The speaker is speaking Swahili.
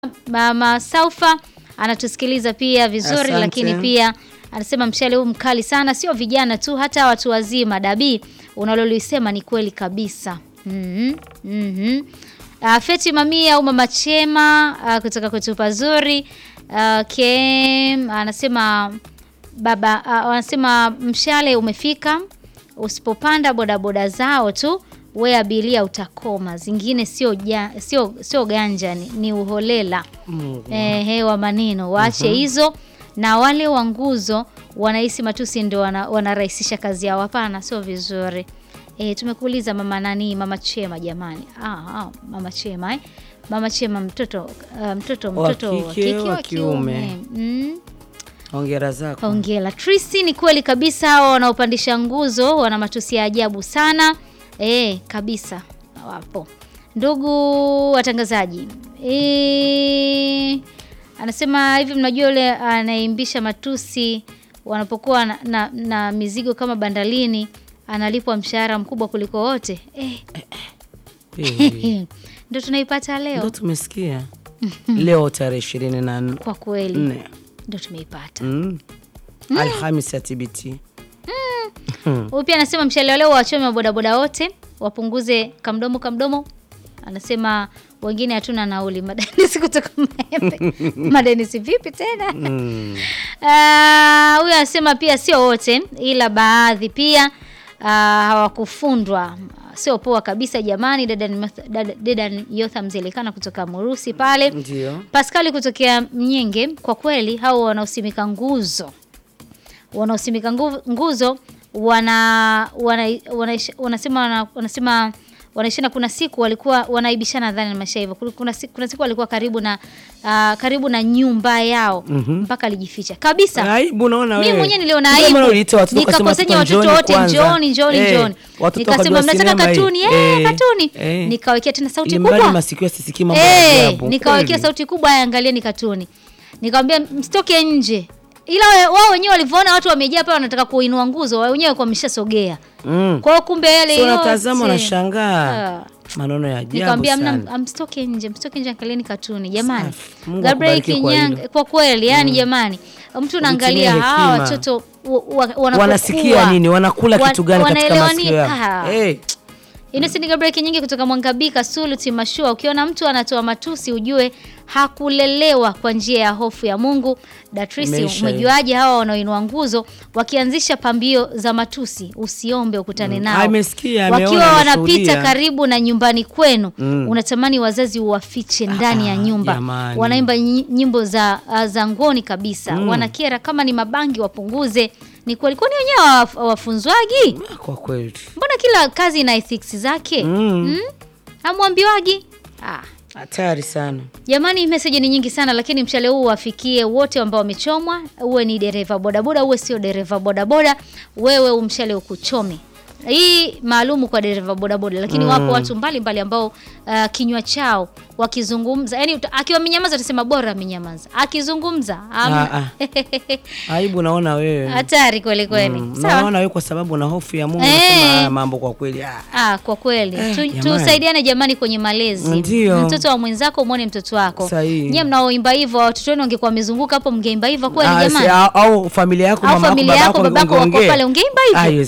Mama Saufa anatusikiliza pia vizuri Asante. lakini pia anasema mshale huu mkali sana, sio vijana tu, hata watu wazima. Dabii, unalolisema ni kweli kabisa. Mhm, mhm. Uh, Feti Mamia au Mama Chema uh, kutoka kwetu pazuri uh, Kem anasema baba uh, anasema mshale umefika, usipopanda bodaboda zao tu we abiria utakoma, zingine sio ja, sio sio ganja ni, ni uholela Mungu. eh, hewa maneno waache hizo na wale wa nguzo wanahisi matusi ndio wana, wanarahisisha kazi yao. Hapana, sio vizuri. Eh, tumekuuliza mama nani, mama Chema jamani. Ah, ah, mama Chema eh. Mama Chema mtoto uh, mtoto Wa mtoto wa kike, kike wa wa kiume. kiume. Mm. Hongera zako. Hongera Trisi, ni kweli kabisa, hawa wanaopandisha nguzo wana matusi ya ajabu sana e, kabisa wapo. Ndugu watangazaji e, anasema hivi, mnajua yule anayeimbisha matusi wanapokuwa na, na, na mizigo kama bandalini analipwa mshahara mkubwa kuliko wote e, Eh, ndo tunaipata Ndo leo tumesikia leo tarehe ishirini na nne kwa kweli, nne ndo tumeipata. Mm. Alhamis ya TBT. Huyu pia anasema mshale wa leo wachome wa bodaboda wote wapunguze kamdomo kamdomo. Anasema wengine hatuna nauli. Madenisi kutoka Maembe. Madenisi vipi tena? Mm. Ah, Huyu anasema pia sio wote, ila baadhi pia ah, hawakufundwa. Sio poa kabisa jamani. Dada dada- dada Yotha Mzelikana kutoka Murusi pale. Ndio. Paskali kutokea Mnyenge, kwa kweli hao wanaosimika nguzo wanaosimika ngu- nguzo wana, wana, wanaish- wanasema wana, wanasema wanaishana. Kuna siku walikuwa wanaibishana nadhani na maisha hivyo. Kuna- Kuna siku, kuna siku walikuwa karibu na ah, karibu na nyumba yao mpaka alijificha kabisa. Aibu naona wewe. Mimi mwenyewe niliona Ndio aibu. maana uliita watoto ukasema Nikakusanya watoto watoto wote, kwanza. njooni njooni Eh, njooni. watoto Nikasema wakajua mnataka sinema hii. katuni, eh, Eh, katuni. eh. Nikawekea tena sauti Ili mradi kubwa. masikio yasisikii mambo ya Eh, ajabu. nikawekea Kweli. sauti kubwa, haya angalieni katuni. Nikamwambia msitoke nje. Ila we- wao wenyewe walivyoona watu wamejaa pale wanataka kuinua nguzo, wao wenyewe kwa wameshasogea. Mm. Kwa hiyo kumbe yale So yote. natazama unashangaa. Ah. Maneno ya ajabu Nikamwambia sana. mna msitoke nje, msitoke nje angalieni katuni. Jamani. Safi. Mungu Gabriel akubariki kwa Kinyanga hilo. kwa kweli, yani jamani. Mtu unaangalia Utumie hawa hekima. watoto wa- wa- wanapokuwa. Wanasikia nini? Wanakula Wa- kitu gani katika wanaelewa masikio nini? yao? Ah. Eh, Innocent Gabriel Kinyingi kutoka Mwangabika Sulu Timashua, ukiona mtu anatoa matusi ujue hakulelewa kwa njia ya hofu ya Mungu. Datrisi, Imeisha umejuaje hawa wanaoinua nguzo wakianzisha pambio za matusi? Usiombe ukutane Mm. nao. Amesikia, ameona, wakiwa wanapita ameshuhudia. karibu na nyumbani kwenu Mm. unatamani wazazi uwafiche ndani ya Ah, nyumba. jamani. Wanaimba nyi- nyimbo za, uh, za ngoni kabisa. Wanakera, kama ni mabangi wapunguze. Ni kweli, kwani wenyewe hawaf- hawafunzwagi? kwa kweli. Mbona kila kazi ina ethics zake? Mm. Hamwambiwagi? Ah. Hatari sana. Jamani, meseji ni nyingi sana, lakini mshale huu wafikie wote ambao wamechomwa. Uwe ni dereva bodaboda, uwe sio dereva bodaboda, wewe umshale ukuchome. Hii maalumu kwa dereva bodaboda, lakini wapo watu mbalimbali ambao uh, kinywa chao wakizungumza, yani uta- akiwa amenyamaza utasema bora amenyamaza, akizungumza am- Ah, Aibu naona wewe. hatari kweli kweli. Mm, Sawa. Naona wewe kwa sababu na hofu ya Mungu Eh. unasema haya mambo kwa kweli. Ah. Ah, kwa kweli Eh, tu, jamani. tusaidiane jamani kwenye malezi. Ndio. Mtoto wa mwenzako mwone mtoto wako. Sahihi. Nyie mnaoimba hivyo watoto wenu wangekuwa wamezunguka hapo mngeimba hivyo kweli Ah, si- jamani? au- au familia yako Au mama yako familia baba yako yako babako wako ungeongea. pale ungeimba hivyo? Ah, haiwezekani.